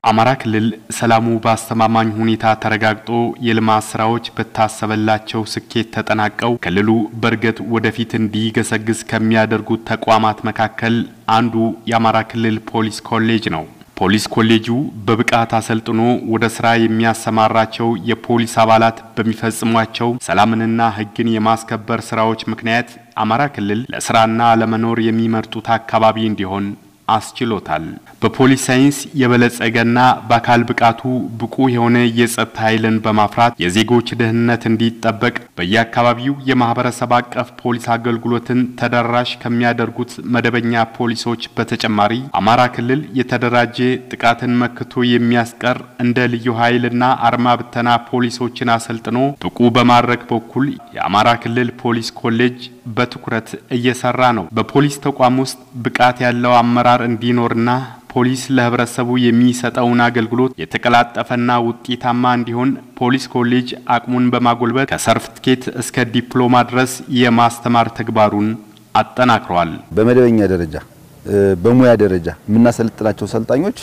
አማራ ክልል ሰላሙ በአስተማማኝ ሁኔታ ተረጋግጦ የልማት ስራዎች በታሰበላቸው ስኬት ተጠናቀው ክልሉ በእርግጥ ወደፊት እንዲገሰግስ ከሚያደርጉት ተቋማት መካከል አንዱ የአማራ ክልል ፖሊስ ኮሌጅ ነው። ፖሊስ ኮሌጁ በብቃት አሰልጥኖ ወደ ስራ የሚያሰማራቸው የፖሊስ አባላት በሚፈጽሟቸው ሰላምንና ሕግን የማስከበር ስራዎች ምክንያት አማራ ክልል ለስራና ለመኖር የሚመርጡት አካባቢ እንዲሆን አስችሎታል። በፖሊስ ሳይንስ የበለጸገና በአካል ብቃቱ ብቁ የሆነ የጸጥታ ኃይልን በማፍራት የዜጎች ደህንነት እንዲጠበቅ በየአካባቢው የማህበረሰብ አቀፍ ፖሊስ አገልግሎትን ተደራሽ ከሚያደርጉት መደበኛ ፖሊሶች በተጨማሪ አማራ ክልል የተደራጀ ጥቃትን መክቶ የሚያስቀር እንደ ልዩ ኃይልና አርማ ብተና ፖሊሶችን አሰልጥኖ ብቁ በማድረግ በኩል የአማራ ክልል ፖሊስ ኮሌጅ በትኩረት እየሰራ ነው። በፖሊስ ተቋም ውስጥ ብቃት ያለው አመራር እንዲኖርና ፖሊስ ለህብረተሰቡ የሚሰጠውን አገልግሎት የተቀላጠፈና ውጤታማ እንዲሆን ፖሊስ ኮሌጅ አቅሙን በማጎልበት ከሰርቲፊኬት እስከ ዲፕሎማ ድረስ የማስተማር ተግባሩን አጠናክረዋል። በመደበኛ ደረጃ በሙያ ደረጃ የምናሰለጥናቸው ሰልጣኞች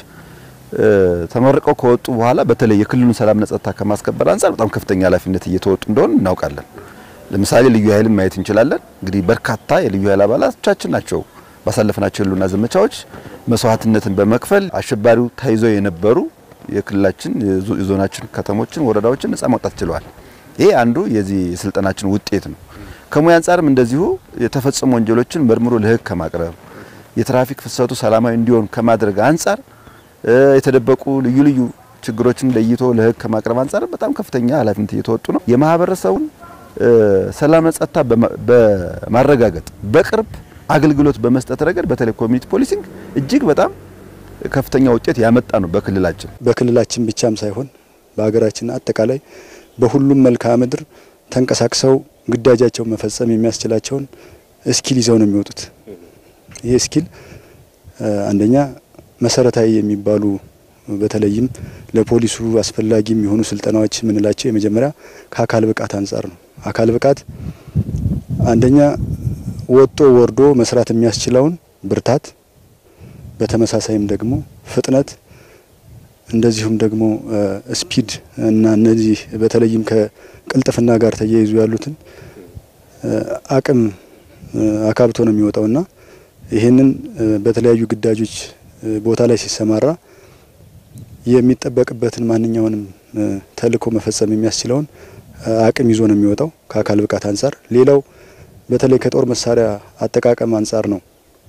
ተመርቀው ከወጡ በኋላ በተለይ የክልሉን ሰላምና ጸጥታ ከማስከበር አንጻር በጣም ከፍተኛ ኃላፊነት እየተወጡ እንደሆን እናውቃለን። ለምሳሌ ልዩ ኃይልን ማየት እንችላለን። እንግዲህ በርካታ የልዩ ኃይል አባላቶቻችን ናቸው ባሳለፍናቸው የህልውና ዘመቻዎች መስዋዕትነትን በመክፈል አሸባሪው ተይዘው የነበሩ የክልላችን የዞናችን ከተሞችን፣ ወረዳዎችን ነጻ ማውጣት ችለዋል። ይሄ አንዱ የዚህ የስልጠናችን ውጤት ነው። ከሙያ አንጻርም እንደዚሁ የተፈጸሙ ወንጀሎችን መርምሮ ለህግ ከማቅረብ የትራፊክ ፍሰቱ ሰላማዊ እንዲሆን ከማድረግ አንጻር የተደበቁ ልዩ ልዩ ችግሮችን ለይቶ ለህግ ከማቅረብ አንጻር በጣም ከፍተኛ ኃላፊነት እየተወጡ ነው። የማህበረሰቡን ሰላምና ጸጥታ በማረጋገጥ በቅርብ አገልግሎት በመስጠት ረገድ በተለይ ኮሚኒቲ ፖሊሲንግ እጅግ በጣም ከፍተኛ ውጤት ያመጣ ነው። በክልላችን በክልላችን ብቻም ሳይሆን በሀገራችን አጠቃላይ በሁሉም መልክዓ ምድር ተንቀሳቅሰው ግዳጃቸውን መፈጸም የሚያስችላቸውን ስኪል ይዘው ነው የሚወጡት። ይህ ስኪል አንደኛ መሰረታዊ የሚባሉ በተለይም ለፖሊሱ አስፈላጊ የሚሆኑ ስልጠናዎች የምንላቸው የመጀመሪያ ከአካል ብቃት አንጻር ነው። አካል ብቃት አንደኛ ወጦ ወርዶ መስራት የሚያስችለውን ብርታት፣ በተመሳሳይም ደግሞ ፍጥነት፣ እንደዚሁም ደግሞ ስፒድ እና እነዚህ በተለይም ከቅልጥፍና ጋር ተያይዙ ያሉትን አቅም አካብቶ ነው የሚወጣውና ይህንን በተለያዩ ግዳጆች ቦታ ላይ ሲሰማራ የሚጠበቅበትን ማንኛውንም ተልዕኮ መፈጸም የሚያስችለውን አቅም ይዞ ነው የሚወጣው ከአካል ብቃት አንጻር። ሌላው በተለይ ከጦር መሳሪያ አጠቃቀም አንጻር ነው።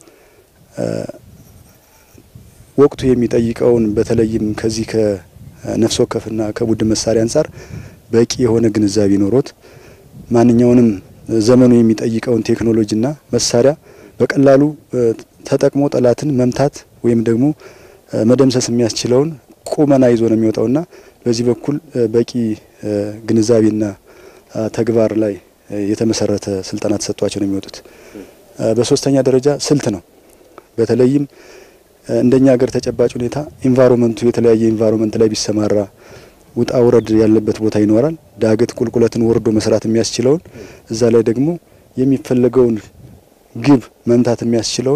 ወቅቱ የሚጠይቀውን በተለይም ከዚህ ከነፍስ ወከፍና ከቡድን መሳሪያ አንጻር በቂ የሆነ ግንዛቤ ኖሮት ማንኛውንም ዘመኑ የሚጠይቀውን ቴክኖሎጂና መሳሪያ በቀላሉ ተጠቅሞ ጠላትን መምታት ወይም ደግሞ መደምሰስ የሚያስችለውን ቁመና ይዞ ነው የሚወጣውና በዚህ በኩል በቂ ግንዛቤና ተግባር ላይ የተመሰረተ ስልጠና ተሰጥቷቸው ነው የሚወጡት። በሶስተኛ ደረጃ ስልት ነው። በተለይም እንደኛ ሀገር ተጨባጭ ሁኔታ ኢንቫይሮመንቱ የተለያየ ኢንቫይሮመንት ላይ ቢሰማራ ውጣ ውረድ ያለበት ቦታ ይኖራል። ዳገት ቁልቁለትን ወርዶ መስራት የሚያስችለውን እዛ ላይ ደግሞ የሚፈለገውን ግብ መምታት የሚያስችለውን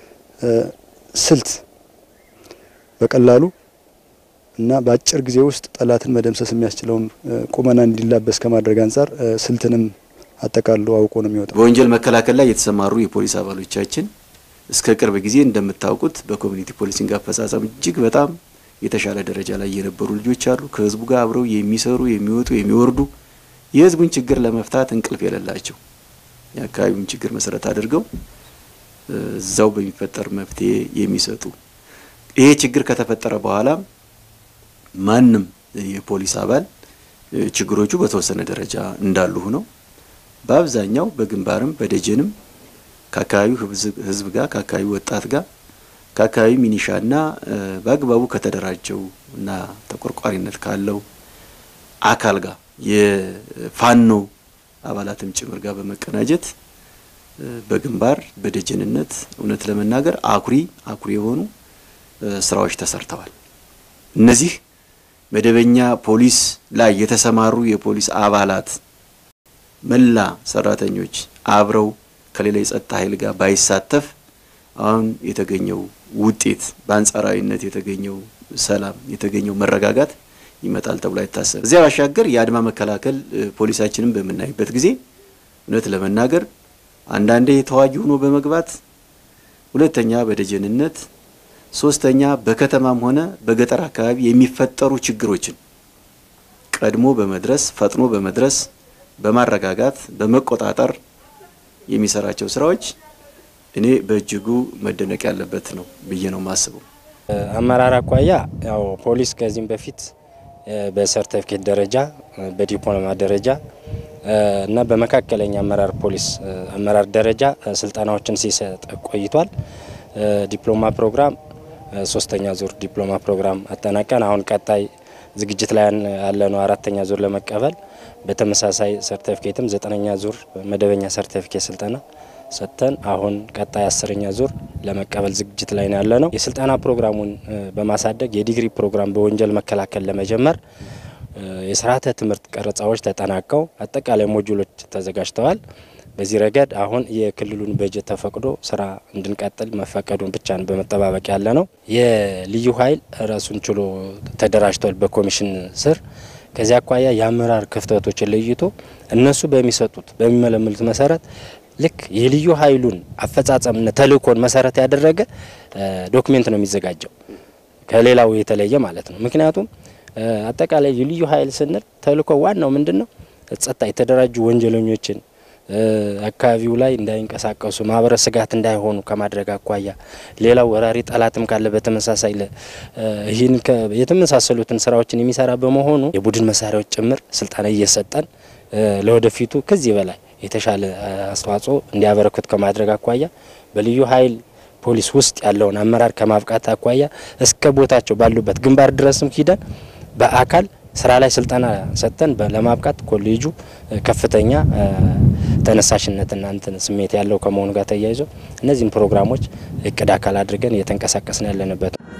ስልት በቀላሉ እና በአጭር ጊዜ ውስጥ ጠላትን መደምሰስ የሚያስችለውን ቁመና እንዲላበስ ከማድረግ አንጻር ስልትንም አጠቃሎ አውቆ ነው የሚወጣው። በወንጀል መከላከል ላይ የተሰማሩ የፖሊስ አባሎቻችን እስከ ቅርብ ጊዜ እንደምታውቁት በኮሚኒቲ ፖሊሲንግ አፈጻጸም እጅግ በጣም የተሻለ ደረጃ ላይ የነበሩ ልጆች አሉ። ከህዝቡ ጋር አብረው የሚሰሩ የሚወጡ፣ የሚወርዱ የህዝቡን ችግር ለመፍታት እንቅልፍ የሌላቸው የአካባቢውን ችግር መሰረት አድርገው እዛው በሚፈጠር መፍትሄ የሚሰጡ ይሄ ችግር ከተፈጠረ በኋላ ማንም የፖሊስ አባል ችግሮቹ በተወሰነ ደረጃ እንዳሉ ሆነው በአብዛኛው በግንባርም በደጀንም ከአካባቢው ህዝብ ጋር ከአካባቢው ወጣት ጋር ከአካባቢው ሚኒሻና በአግባቡ ከተደራጀው እና ተቆርቋሪነት ካለው አካል ጋር የፋኖ አባላትም ጭምር ጋር በመቀናጀት በግንባር በደጀንነት እውነት ለመናገር አኩሪ አኩሪ የሆኑ ስራዎች ተሰርተዋል። እነዚህ መደበኛ ፖሊስ ላይ የተሰማሩ የፖሊስ አባላት መላ ሰራተኞች አብረው ከሌላ የጸጥታ ኃይል ጋር ባይሳተፍ አሁን የተገኘው ውጤት በአንጻራዊነት የተገኘው ሰላም የተገኘው መረጋጋት ይመጣል ተብሎ አይታሰብም። እዚያ ባሻገር የአድማ መከላከል ፖሊሳችንን በምናይበት ጊዜ እውነት ለመናገር አንዳንዴ ተዋጊ ሆኖ በመግባት ሁለተኛ በደጀንነት ሶስተኛ በከተማም ሆነ በገጠር አካባቢ የሚፈጠሩ ችግሮችን ቀድሞ በመድረስ ፈጥኖ በመድረስ በማረጋጋት በመቆጣጠር የሚሰራቸው ስራዎች እኔ በእጅጉ መደነቅ ያለበት ነው ብዬ ነው የማስበው። አመራር አኳያ ያው ፖሊስ ከዚህም በፊት በሰርተፊኬት ደረጃ በዲፕሎማ ደረጃ እና በመካከለኛ አመራር ፖሊስ አመራር ደረጃ ስልጠናዎችን ሲሰጥ ቆይቷል። ዲፕሎማ ፕሮግራም ሶስተኛ ዙር ዲፕሎማ ፕሮግራም አጠናቀን አሁን ቀጣይ ዝግጅት ላይ ያለ ነው አራተኛ ዙር ለመቀበል በተመሳሳይ ሰርቲፊኬትም ዘጠነኛ ዙር መደበኛ ሰርቲፊኬት ስልጠና ሰጥተን አሁን ቀጣይ አስረኛ ዙር ለመቀበል ዝግጅት ላይ ነው ያለ ነው። የስልጠና ፕሮግራሙን በማሳደግ የዲግሪ ፕሮግራም በወንጀል መከላከል ለመጀመር የስርዓተ ትምህርት ቀረጻዎች ተጠናቀው አጠቃላይ ሞጁሎች ተዘጋጅተዋል። በዚህ ረገድ አሁን የክልሉን በጀት ተፈቅዶ ስራ እንድንቀጥል መፈቀዱን ብቻ ነው በመጠባበቅ ያለ ነው። የልዩ ኃይል ራሱን ችሎ ተደራጅቷል በኮሚሽን ስር። ከዚህ አኳያ የአመራር ክፍተቶችን ለይቶ እነሱ በሚሰጡት በሚመለምሉት መሰረት ልክ የልዩ ኃይሉን አፈጻጸምና ተልእኮን መሰረት ያደረገ ዶክሜንት ነው የሚዘጋጀው ከሌላው የተለየ ማለት ነው። ምክንያቱም አጠቃላይ የልዩ ኃይል ስንል ተልእኮ ዋናው ምንድን ነው? ጸጥታ የተደራጁ ወንጀለኞችን አካባቢው ላይ እንዳይንቀሳቀሱ ማህበረ ስጋት እንዳይሆኑ ከማድረግ አኳያ ሌላው ወራሪ ጠላትም ካለ በተመሳሳይ ይህን የተመሳሰሉትን ስራዎችን የሚሰራ በመሆኑ የቡድን መሳሪያዎች ጭምር ስልጠና እየሰጠን ለወደፊቱ ከዚህ በላይ የተሻለ አስተዋጽኦ እንዲያበረክት ከማድረግ አኳያ በልዩ ኃይል ፖሊስ ውስጥ ያለውን አመራር ከማብቃት አኳያ እስከ ቦታቸው ባሉበት ግንባር ድረስም ሂደን በአካል ስራ ላይ ስልጠና ሰጥተን ለማብቃት ኮሌጁ ከፍተኛ ተነሳሽነትና እንትን ስሜት ያለው ከመሆኑ ጋር ተያይዞ እነዚህን ፕሮግራሞች እቅድ አካል አድርገን እየተንቀሳቀስን ያለንበት ነው።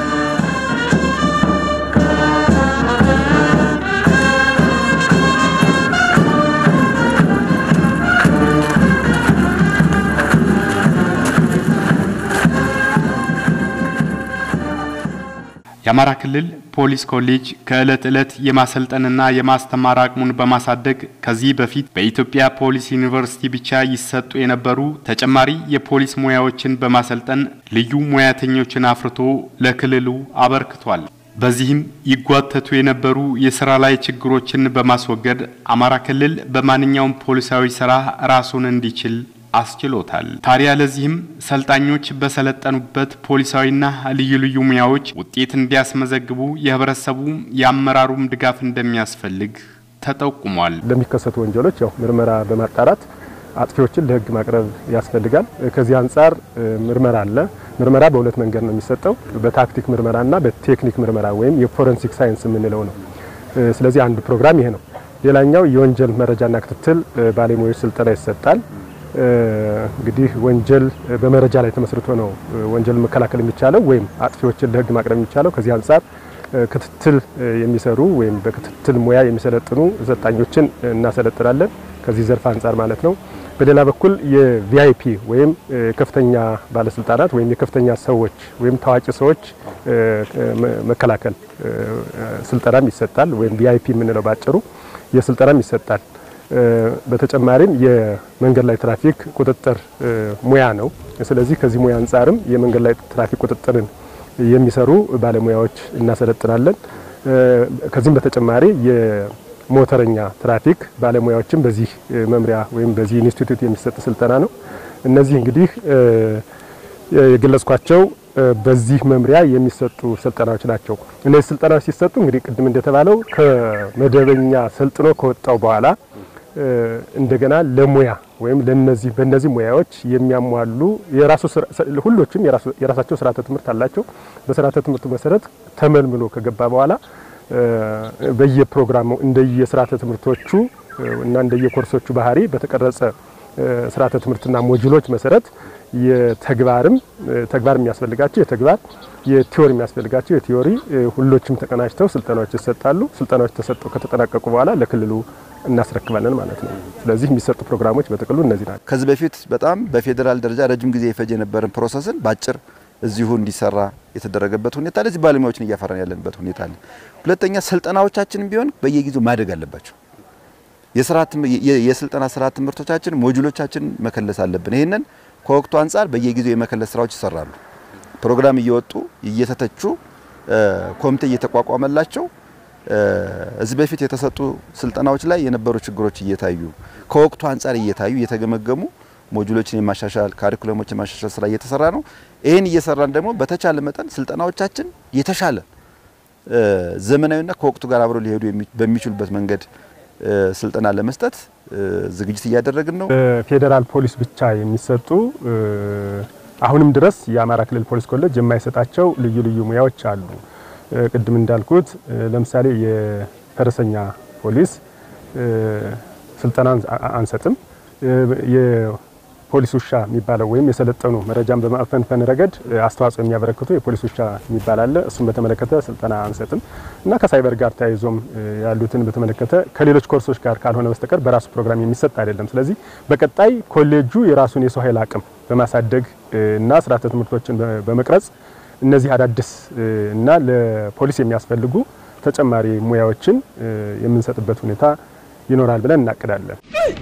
የአማራ ክልል ፖሊስ ኮሌጅ ከዕለት ዕለት የማሰልጠንና የማስተማር አቅሙን በማሳደግ ከዚህ በፊት በኢትዮጵያ ፖሊስ ዩኒቨርሲቲ ብቻ ይሰጡ የነበሩ ተጨማሪ የፖሊስ ሙያዎችን በማሰልጠን ልዩ ሙያተኞችን አፍርቶ ለክልሉ አበርክቷል። በዚህም ይጓተቱ የነበሩ የስራ ላይ ችግሮችን በማስወገድ አማራ ክልል በማንኛውም ፖሊሳዊ ስራ ራሱን እንዲችል አስችሎታል። ታዲያ ለዚህም ሰልጣኞች በሰለጠኑበት ፖሊሳዊና ልዩ ልዩ ሙያዎች ውጤት እንዲያስመዘግቡ የህብረተሰቡ የአመራሩም ድጋፍ እንደሚያስፈልግ ተጠቁሟል። ለሚከሰቱ ወንጀሎች ያው ምርመራ በማጣራት አጥፊዎችን ለህግ ማቅረብ ያስፈልጋል። ከዚህ አንጻር ምርመራ አለ። ምርመራ በሁለት መንገድ ነው የሚሰጠው፣ በታክቲክ ምርመራና በቴክኒክ ምርመራ ወይም የፎረንሲክ ሳይንስ የምንለው ነው። ስለዚህ አንዱ ፕሮግራም ይሄ ነው። ሌላኛው የወንጀል መረጃና ክትትል ባለሙያዎች ስልጠና ይሰጣል። እንግዲህ ወንጀል በመረጃ ላይ ተመስርቶ ነው ወንጀል መከላከል የሚቻለው ወይም አጥፊዎችን ለህግ ማቅረብ የሚቻለው። ከዚህ አንጻር ክትትል የሚሰሩ ወይም በክትትል ሙያ የሚሰለጥኑ ሰልጣኞችን እናሰለጥናለን ከዚህ ዘርፍ አንጻር ማለት ነው። በሌላ በኩል የቪአይፒ ወይም ከፍተኛ ባለስልጣናት ወይም የከፍተኛ ሰዎች ወይም ታዋቂ ሰዎች መከላከል ስልጠናም ይሰጣል። ወይም ቪአይፒ የምንለው ባጭሩ የስልጠናም ይሰጣል። በተጨማሪም የመንገድ ላይ ትራፊክ ቁጥጥር ሙያ ነው። ስለዚህ ከዚህ ሙያ አንጻርም የመንገድ ላይ ትራፊክ ቁጥጥርን የሚሰሩ ባለሙያዎች እናሰለጥናለን። ከዚህም በተጨማሪ የሞተረኛ ትራፊክ ባለሙያዎችም በዚህ መምሪያ ወይም በዚህ ኢንስቲትዩት የሚሰጥ ስልጠና ነው። እነዚህ እንግዲህ የገለጽኳቸው በዚህ መምሪያ የሚሰጡ ስልጠናዎች ናቸው። እነዚህ ስልጠናዎች ሲሰጡ እንግዲህ ቅድም እንደተባለው ከመደበኛ ሰልጥኖ ከወጣው በኋላ እንደገና ለሙያ ወይም ለነዚህ በእነዚህ ሙያዎች የሚያሟሉ የራሱ ሁሎችም የራሳቸው ስርዓተ ትምህርት አላቸው። በስርዓተ ትምህርቱ መሰረት ተመልምሎ ከገባ በኋላ በየፕሮግራሙ እንደየስርዓተ ትምህርቶቹ እና እንደየኮርሶቹ ባህሪ በተቀረጸ ስርዓተ ትምህርትና ሞጁሎች መሰረት የተግባርም ተግባር የሚያስፈልጋቸው የተግባር የቲዮሪ የሚያስፈልጋቸው የቲዮሪ ሁሎችም ተቀናጅተው ስልጠናዎች ይሰጣሉ። ስልጠናዎች ተሰጠው ከተጠናቀቁ በኋላ ለክልሉ እናስረክባለን ማለት ነው። ስለዚህ የሚሰጡ ፕሮግራሞች በጥቅሉ እነዚህ ናቸው። ከዚህ በፊት በጣም በፌዴራል ደረጃ ረጅም ጊዜ የፈጀ የነበረን ፕሮሰስን በአጭር እዚሁ እንዲሰራ የተደረገበት ሁኔታ አለ። እዚህ ባለሙያዎችን እያፈራን ያለንበት ሁኔታ አለ። ሁለተኛ ስልጠናዎቻችንም ቢሆን በየጊዜው ማደግ አለባቸው። የስልጠና ስርዓት ትምህርቶቻችን ሞጁሎቻችን መከለስ አለብን። ይህንን ከወቅቱ አንጻር በየጊዜው የመከለስ ስራዎች ይሰራሉ። ፕሮግራም እየወጡ እየተተቹ ኮሚቴ እየተቋቋመላቸው እዚህ በፊት የተሰጡ ስልጠናዎች ላይ የነበሩ ችግሮች እየታዩ ከወቅቱ አንጻር እየታዩ እየተገመገሙ ሞጁሎችን የማሻሻል ካሪኩለሞችን የማሻሻል ስራ እየተሰራ ነው። ይህን እየሰራን ደግሞ በተቻለ መጠን ስልጠናዎቻችን የተሻለ ዘመናዊና ከወቅቱ ጋር አብረው ሊሄዱ በሚችሉበት መንገድ ስልጠና ለመስጠት ዝግጅት እያደረግን ነው። በፌዴራል ፖሊስ ብቻ የሚሰጡ አሁንም ድረስ የአማራ ክልል ፖሊስ ኮሌጅ የማይሰጣቸው ልዩ ልዩ ሙያዎች አሉ። ቅድም እንዳልኩት ለምሳሌ የፈረሰኛ ፖሊስ ስልጠና አንሰጥም። የፖሊስ ውሻ የሚባለው ወይም የሰለጠኑ መረጃን በማፈንፈን ረገድ አስተዋጽኦ የሚያበረክቱ የፖሊስ ውሻ የሚባል አለ። እሱን በተመለከተ ስልጠና አንሰጥም እና ከሳይበር ጋር ተያይዞም ያሉትን በተመለከተ ከሌሎች ኮርሶች ጋር ካልሆነ በስተቀር በራሱ ፕሮግራም የሚሰጥ አይደለም። ስለዚህ በቀጣይ ኮሌጁ የራሱን የሰው ኃይል አቅም በማሳደግ እና ስርዓተ ትምህርቶችን በመቅረጽ እነዚህ አዳዲስ እና ለፖሊስ የሚያስፈልጉ ተጨማሪ ሙያዎችን የምንሰጥበት ሁኔታ ይኖራል ብለን እናቅዳለን።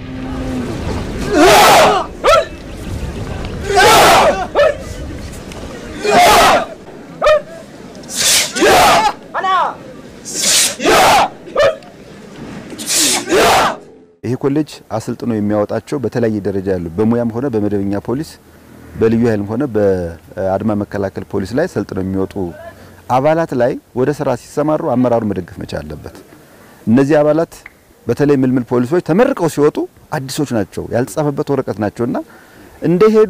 ይሄ ኮሌጅ አሰልጥኖ የሚያወጣቸው በተለያየ ደረጃ ያሉ በሙያም ሆነ በመደበኛ ፖሊስ በልዩ ኃይልም ሆነ በአድማ መከላከል ፖሊስ ላይ ሰልጥነው የሚወጡ አባላት ላይ ወደ ስራ ሲሰማሩ አመራሩ መደገፍ መቻል አለበት። እነዚህ አባላት በተለይ ምልምል ፖሊሶች ተመርቀው ሲወጡ አዲሶች ናቸው፣ ያልተጻፈበት ወረቀት ናቸውና እንደሄዱ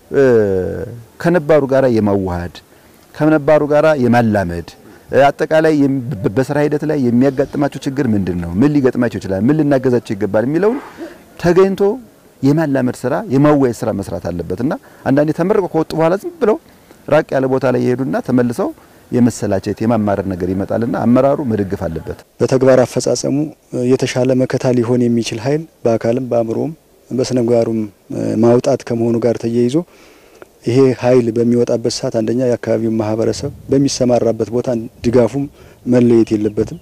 ከነባሩ ጋራ የማዋሃድ ከነባሩ ጋራ የማላመድ አጠቃላይ በስራ ሂደት ላይ የሚያጋጥማቸው ችግር ምንድን ነው፣ ምን ሊገጥማቸው ይችላል፣ ምን ልናገዛቸው ይገባል የሚለውን ተገኝቶ የማላመድ ስራ የማወያየት ስራ መስራት አለበት እና አንዳንዴ ተመርቀው ከወጡ በኋላ ዝም ብለው ራቅ ያለ ቦታ ላይ ይሄዱና ተመልሰው የመሰላቸት የማማረር ነገር ይመጣልና አመራሩ መደገፍ አለበት። በተግባር አፈጻጸሙ የተሻለ መከታ ሊሆን የሚችል ኃይል በአካልም በአእምሮም በስነ ምግባሩም ማውጣት ከመሆኑ ጋር ተያይዞ ይሄ ኃይል በሚወጣበት ሰዓት አንደኛ የአካባቢው ማህበረሰብ በሚሰማራበት ቦታ ድጋፉም መለየት የለበትም።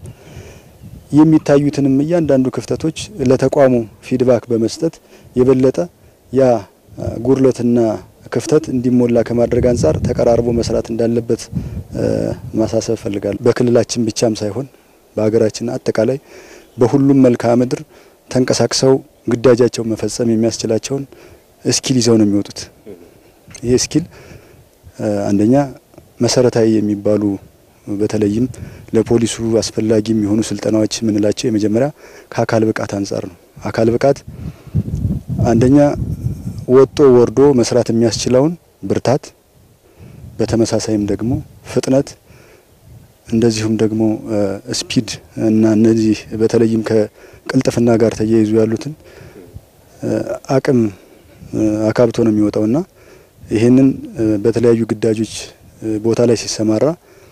የሚታዩትንም እያንዳንዱ ክፍተቶች ለተቋሙ ፊድባክ በመስጠት የበለጠ ያ ጉድለትና ክፍተት እንዲሞላ ከማድረግ አንጻር ተቀራርቦ መስራት እንዳለበት ማሳሰብ እፈልጋለሁ። በክልላችን ብቻም ሳይሆን በሀገራችን አጠቃላይ በሁሉም መልክዓ ምድር ተንቀሳቅሰው ግዳጃቸውን መፈጸም የሚያስችላቸውን እስኪል ይዘው ነው የሚወጡት። ይሄ እስኪል አንደኛ መሰረታዊ የሚባሉ በተለይም ለፖሊሱ አስፈላጊ የሚሆኑ ስልጠናዎች የምንላቸው የመጀመሪያ ከአካል ብቃት አንጻር ነው። አካል ብቃት አንደኛ ወጦ ወርዶ መስራት የሚያስችለውን ብርታት፣ በተመሳሳይም ደግሞ ፍጥነት፣ እንደዚሁም ደግሞ ስፒድ እና እነዚህ በተለይም ከቅልጥፍና ጋር ተያይዙ ያሉትን አቅም አካብቶ ነው የሚወጣውና ይህንን በተለያዩ ግዳጆች ቦታ ላይ ሲሰማራ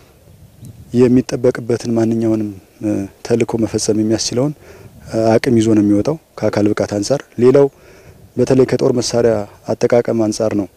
የሚጠበቅበትን ማንኛውንም ተልዕኮ መፈጸም የሚያስችለውን አቅም ይዞ ነው የሚወጣው ከአካል ብቃት አንጻር። ሌላው በተለይ ከጦር መሳሪያ አጠቃቀም አንጻር ነው።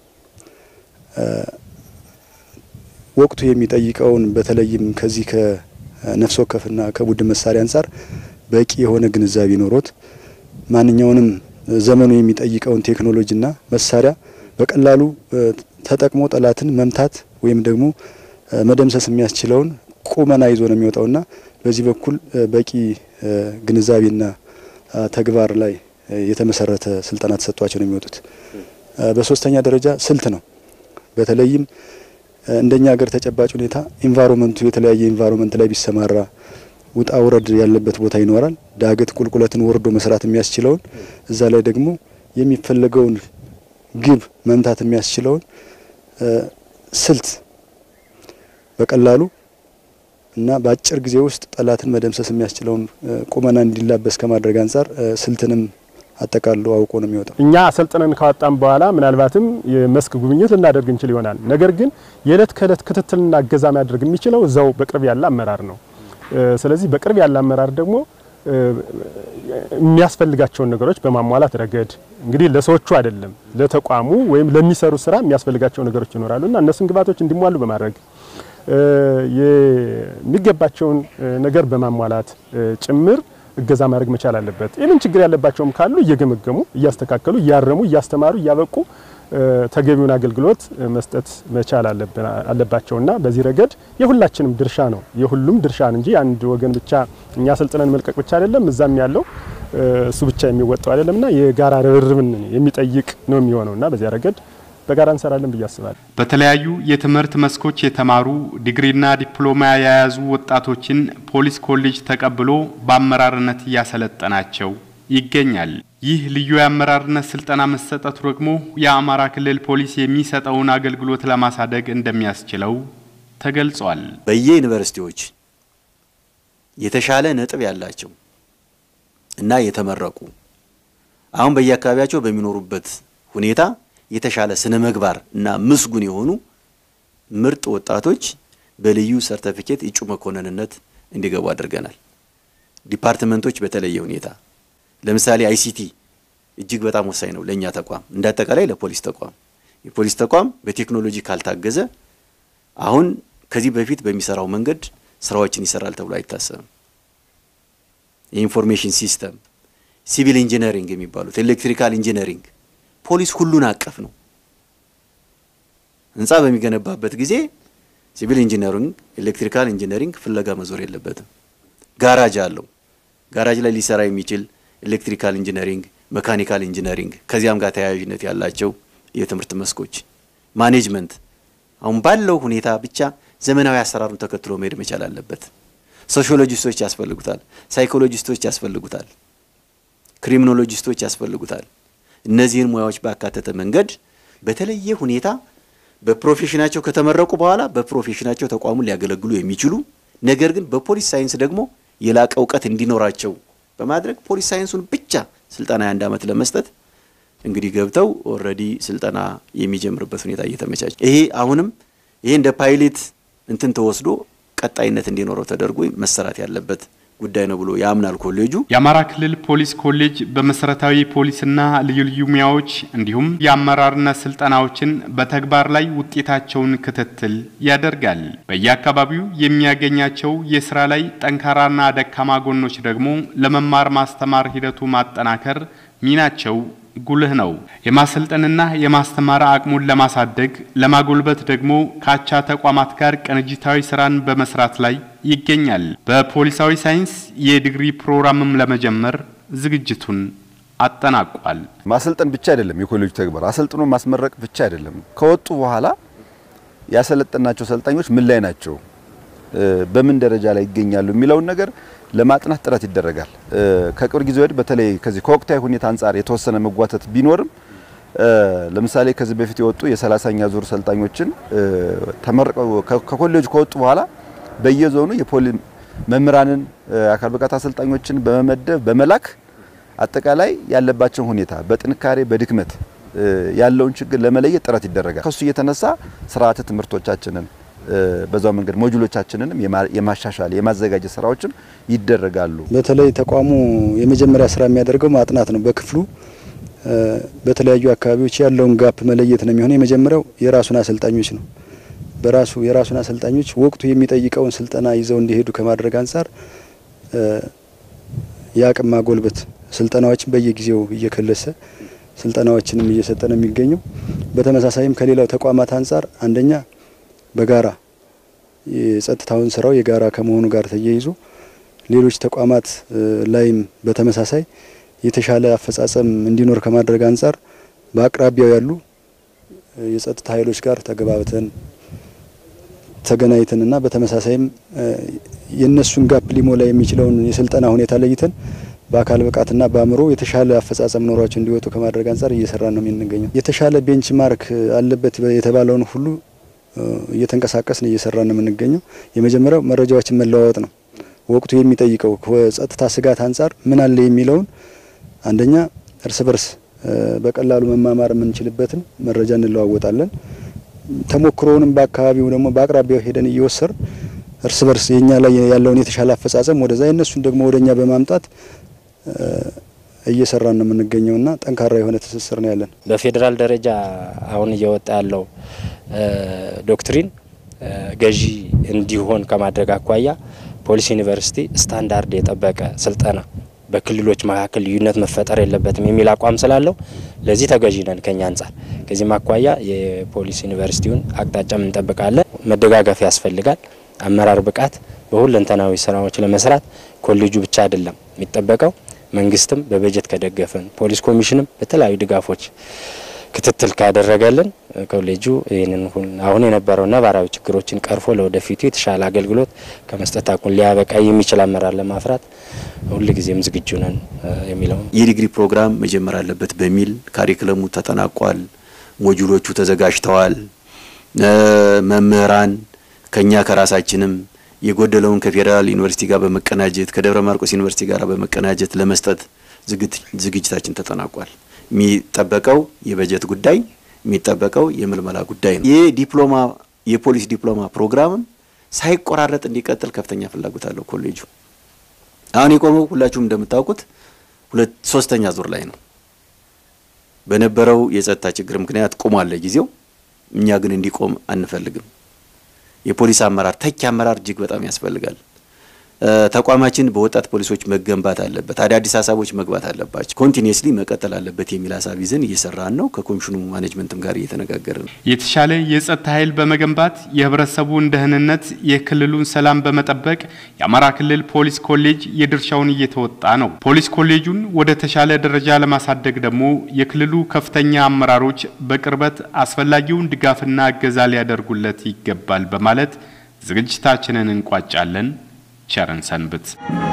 ወቅቱ የሚጠይቀውን በተለይም ከዚህ ከነፍስ ወከፍና ከቡድን መሳሪያ አንጻር በቂ የሆነ ግንዛቤ ኖሮት ማንኛውንም ዘመኑ የሚጠይቀውን ቴክኖሎጂና መሳሪያ በቀላሉ ተጠቅሞ ጠላትን መምታት ወይም ደግሞ መደምሰስ የሚያስችለውን ቁመና ይዞ ነው የሚወጣውና በዚህ በኩል በቂ ግንዛቤና ተግባር ላይ የተመሰረተ ስልጠና ተሰጥቷቸው ነው የሚወጡት። በሶስተኛ ደረጃ ስልት ነው። በተለይም እንደኛ ሀገር ተጨባጭ ሁኔታ ኢንቫይሮመንቱ የተለያየ ኢንቫይሮመንት ላይ ቢሰማራ ውጣ ውረድ ያለበት ቦታ ይኖራል። ዳገት ቁልቁለትን ወርዶ መስራት የሚያስችለውን እዛ ላይ ደግሞ የሚፈለገውን ግብ መምታት የሚያስችለውን ስልት በቀላሉ እና በአጭር ጊዜ ውስጥ ጠላትን መደምሰስ የሚያስችለውን ቁመና እንዲላበስ ከማድረግ አንጻር ስልትንም አጠቃሎ አውቆ ነው የሚወጣው። እኛ አሰልጥነን ካወጣን በኋላ ምናልባትም የመስክ ጉብኝት ልናደርግ እንችል ይሆናል። ነገር ግን የዕለት ከዕለት ክትትልና እገዛ ማድረግ የሚችለው እዛው በቅርብ ያለ አመራር ነው። ስለዚህ በቅርብ ያለ አመራር ደግሞ የሚያስፈልጋቸውን ነገሮች በማሟላት ረገድ እንግዲህ ለሰዎቹ አይደለም ለተቋሙ ወይም ለሚሰሩ ስራ የሚያስፈልጋቸው ነገሮች ይኖራሉ እና እነሱን ግብዓቶች እንዲሟሉ በማድረግ የሚገባቸውን ነገር በማሟላት ጭምር እገዛ ማድረግ መቻል አለበት። ይህንን ችግር ያለባቸውም ካሉ እየገመገሙ እያስተካከሉ፣ እያረሙ፣ እያስተማሩ፣ እያበቁ ተገቢውን አገልግሎት መስጠት መቻል አለባቸውና በዚህ ረገድ የሁላችንም ድርሻ ነው። የሁሉም ድርሻ እንጂ አንድ ወገን ብቻ እኛ ስልጥነን መልቀቅ ብቻ አይደለም፣ እዛም ያለው እሱ ብቻ የሚወጣው አይደለምና የጋራ ርብርብን የሚጠይቅ ነው የሚሆነውና በዚያ ረገድ በጋራ እንሰራለን ብዬ አስባለሁ። በተለያዩ የትምህርት መስኮች የተማሩ ዲግሪና ዲፕሎማ የያዙ ወጣቶችን ፖሊስ ኮሌጅ ተቀብሎ በአመራርነት እያሰለጠናቸው ይገኛል። ይህ ልዩ የአመራርነት ስልጠና መሰጠቱ ደግሞ የአማራ ክልል ፖሊስ የሚሰጠውን አገልግሎት ለማሳደግ እንደሚያስችለው ተገልጿል። በየዩኒቨርሲቲዎች የተሻለ ነጥብ ያላቸው እና የተመረቁ አሁን በየአካባቢያቸው በሚኖሩበት ሁኔታ የተሻለ ስነ ምግባር እና ምስጉን የሆኑ ምርጥ ወጣቶች በልዩ ሰርተፊኬት እጩ መኮንንነት እንዲገቡ አድርገናል። ዲፓርትመንቶች በተለየ ሁኔታ ለምሳሌ አይሲቲ እጅግ በጣም ወሳኝ ነው ለእኛ ተቋም፣ እንደ አጠቃላይ ለፖሊስ ተቋም። የፖሊስ ተቋም በቴክኖሎጂ ካልታገዘ አሁን ከዚህ በፊት በሚሰራው መንገድ ስራዎችን ይሰራል ተብሎ አይታሰብም። የኢንፎርሜሽን ሲስተም፣ ሲቪል ኢንጂነሪንግ የሚባሉት ኤሌክትሪካል ኢንጂነሪንግ ፖሊስ ሁሉን አቀፍ ነው። ህንፃ በሚገነባበት ጊዜ ሲቪል ኢንጂነሪንግ፣ ኤሌክትሪካል ኢንጂነሪንግ ፍለጋ መዞር የለበትም። ጋራጅ አለው። ጋራጅ ላይ ሊሰራ የሚችል ኤሌክትሪካል ኢንጂነሪንግ፣ መካኒካል ኢንጂነሪንግ ከዚያም ጋር ተያያዥነት ያላቸው የትምህርት መስኮች፣ ማኔጅመንት አሁን ባለው ሁኔታ ብቻ ዘመናዊ አሰራሩን ተከትሎ መሄድ መቻል አለበት። ሶሺዮሎጂስቶች ያስፈልጉታል፣ ሳይኮሎጂስቶች ያስፈልጉታል፣ ክሪሚኖሎጂስቶች ያስፈልጉታል። እነዚህን ሙያዎች ባካተተ መንገድ በተለየ ሁኔታ በፕሮፌሽናቸው ከተመረቁ በኋላ በፕሮፌሽናቸው ተቋሙን ሊያገለግሉ የሚችሉ ነገር ግን በፖሊስ ሳይንስ ደግሞ የላቀ እውቀት እንዲኖራቸው በማድረግ ፖሊስ ሳይንሱን ብቻ ስልጠና የአንድ ዓመት ለመስጠት እንግዲህ ገብተው ኦልሬዲ ስልጠና የሚጀምርበት ሁኔታ እየተመቻቸ ይሄ አሁንም ይሄ እንደ ፓይሌት እንትን ተወስዶ ቀጣይነት እንዲኖረው ተደርጎ መሰራት ያለበት ጉዳይ ነው ብሎ ያምናል ኮሌጁ። የአማራ ክልል ፖሊስ ኮሌጅ በመሰረታዊ ፖሊስና ልዩ ልዩ ሙያዎች እንዲሁም የአመራርነት ስልጠናዎችን በተግባር ላይ ውጤታቸውን ክትትል ያደርጋል። በየአካባቢው የሚያገኛቸው የስራ ላይ ጠንካራና ደካማ ጎኖች ደግሞ ለመማር ማስተማር ሂደቱ ማጠናከር ሚናቸው ጉልህ ነው። የማሰልጠንና የማስተማር አቅሙን ለማሳደግ ለማጎልበት ደግሞ ከአቻ ተቋማት ጋር ቅንጅታዊ ስራን በመስራት ላይ ይገኛል። በፖሊሳዊ ሳይንስ የዲግሪ ፕሮግራምም ለመጀመር ዝግጅቱን አጠናቋል። ማሰልጠን ብቻ አይደለም የኮሌጁ ተግባር፣ አሰልጥኖ ማስመረቅ ብቻ አይደለም። ከወጡ በኋላ ያሰለጠናቸው ሰልጣኞች ምን ላይ ናቸው፣ በምን ደረጃ ላይ ይገኛሉ የሚለውን ነገር ለማጥናት ጥረት ይደረጋል። ከቅርብ ጊዜ ወዲህ በተለይ ከዚህ ከወቅታዊ ሁኔታ አንጻር የተወሰነ መጓተት ቢኖርም ለምሳሌ ከዚህ በፊት የወጡ የሰላሳኛ ዙር ሰልጣኞችን ተመርቀው ከኮሌጁ ከወጡ በኋላ በየዞኑ የፖሊ መምህራንን አካል ብቃት አሰልጣኞችን በመመደብ በመላክ አጠቃላይ ያለባቸውን ሁኔታ በጥንካሬ በድክመት ያለውን ችግር ለመለየት ጥረት ይደረጋል። ከሱ እየተነሳ ስርዓተ ትምህርቶቻችንን በዛው መንገድ ሞጁሎቻችንንም የማሻሻል የማዘጋጀት ስራዎችም ይደረጋሉ። በተለይ ተቋሙ የመጀመሪያ ስራ የሚያደርገው ማጥናት ነው። በክፍሉ በተለያዩ አካባቢዎች ያለውን ጋፕ መለየት ነው የሚሆነው። የመጀመሪያው የራሱን አሰልጣኞች ነው። በራሱ የራሱን አሰልጣኞች ወቅቱ የሚጠይቀውን ስልጠና ይዘው እንዲሄዱ ከማድረግ አንጻር የአቅም ማጎልበት ስልጠናዎችን በየጊዜው እየከለሰ ስልጠናዎችንም እየሰጠ ነው የሚገኘው። በተመሳሳይም ከሌላው ተቋማት አንጻር አንደኛ በጋራ የጸጥታውን ስራው የጋራ ከመሆኑ ጋር ተያይዞ ሌሎች ተቋማት ላይም በተመሳሳይ የተሻለ አፈጻጸም እንዲኖር ከማድረግ አንጻር በአቅራቢያው ያሉ የጸጥታ ኃይሎች ጋር ተገባብተን ተገናኝተንና በተመሳሳይም የእነሱን ጋፕ ሊሞላ የሚችለውን የስልጠና ሁኔታ ለይተን በአካል ብቃትና በአእምሮ የተሻለ አፈጻጸም ኖሯቸው እንዲወጡ ከማድረግ አንጻር እየሰራ ነው የምንገኘው። የተሻለ ቤንች ማርክ አለበት የተባለውን ሁሉ እየተንቀሳቀስን እየሰራ ነው የምንገኘው። የመጀመሪያው መረጃዎችን መለዋወጥ ነው። ወቅቱ የሚጠይቀው ከጸጥታ ስጋት አንጻር ምን አለ የሚለውን አንደኛ እርስ በርስ በቀላሉ መማማር የምንችልበትን መረጃ እንለዋወጣለን። ተሞክሮውንም በአካባቢው ደግሞ በአቅራቢያው ሄደን እየወሰር እርስ በርስ የኛ ላይ ያለውን የተሻለ አፈጻጸም ወደዛ የነሱን ደግሞ ወደኛ በማምጣት እየሰራን ነው የምንገኘውና ጠንካራ የሆነ ትስስር ነው ያለን። በፌዴራል ደረጃ አሁን እየወጣ ያለው ዶክትሪን ገዢ እንዲሆን ከማድረግ አኳያ ፖሊስ ዩኒቨርሲቲ ስታንዳርድ የጠበቀ ስልጠና በክልሎች መካከል ልዩነት መፈጠር የለበትም የሚል አቋም ስላለው ለዚህ ተገዢ ነን ከኛ አንጻር። ከዚህም አኳያ የፖሊስ ዩኒቨርሲቲውን አቅጣጫም እንጠብቃለን። መደጋገፍ ያስፈልጋል። አመራር ብቃት በሁለንተናዊ ስራዎች ለመስራት ኮሌጁ ብቻ አይደለም የሚጠበቀው፣ መንግስትም በበጀት ከደገፈን፣ ፖሊስ ኮሚሽንም በተለያዩ ድጋፎች ክትትል ካደረገልን ኮሌጁ ይህንን አሁን የነበረው ነባራዊ ችግሮችን ቀርፎ ለወደፊቱ የተሻለ አገልግሎት ከመስጠት አቁን ሊያበቃ የሚችል አመራር ለማፍራት ሁልጊዜም ዝግጁ ነን የሚለው የዲግሪ ፕሮግራም መጀመር አለበት በሚል ካሪክለሙ ተጠናቋል። ሞጁሎቹ ተዘጋጅተዋል። መምህራን ከኛ ከራሳችንም የጎደለውን ከፌዴራል ዩኒቨርሲቲ ጋር በመቀናጀት ከደብረ ማርቆስ ዩኒቨርሲቲ ጋር በመቀናጀት ለመስጠት ዝግጅታችን ተጠናቋል። የሚጠበቀው የበጀት ጉዳይ የሚጠበቀው የምልመላ ጉዳይ ነው። የዲፕሎማ የፖሊስ ዲፕሎማ ፕሮግራምም ሳይቆራረጥ እንዲቀጥል ከፍተኛ ፍላጎት አለው ኮሌጁ። አሁን የቆመው ሁላችሁም እንደምታውቁት ሁለት ሶስተኛ ዙር ላይ ነው። በነበረው የጸጥታ ችግር ምክንያት ቆሟል ለጊዜው። እኛ ግን እንዲቆም አንፈልግም። የፖሊስ አመራር ተኪ አመራር እጅግ በጣም ያስፈልጋል። ተቋማችን በወጣት ፖሊሶች መገንባት አለበት። አዳዲስ ሀሳቦች መግባት አለባቸው። ኮንቲኒየስሊ መቀጠል አለበት የሚል ሀሳብ ይዘን እየሰራን ነው። ከኮሚሽኑ ማኔጅመንትም ጋር እየተነጋገርን ነው። የተሻለ የጸጥታ ኃይል በመገንባት የህብረተሰቡን ደህንነት፣ የክልሉን ሰላም በመጠበቅ የአማራ ክልል ፖሊስ ኮሌጅ የድርሻውን እየተወጣ ነው። ፖሊስ ኮሌጁን ወደ ተሻለ ደረጃ ለማሳደግ ደግሞ የክልሉ ከፍተኛ አመራሮች በቅርበት አስፈላጊውን ድጋፍና እገዛ ሊያደርጉለት ይገባል በማለት ዝግጅታችንን እንቋጫለን። ቸርን ሰንብት።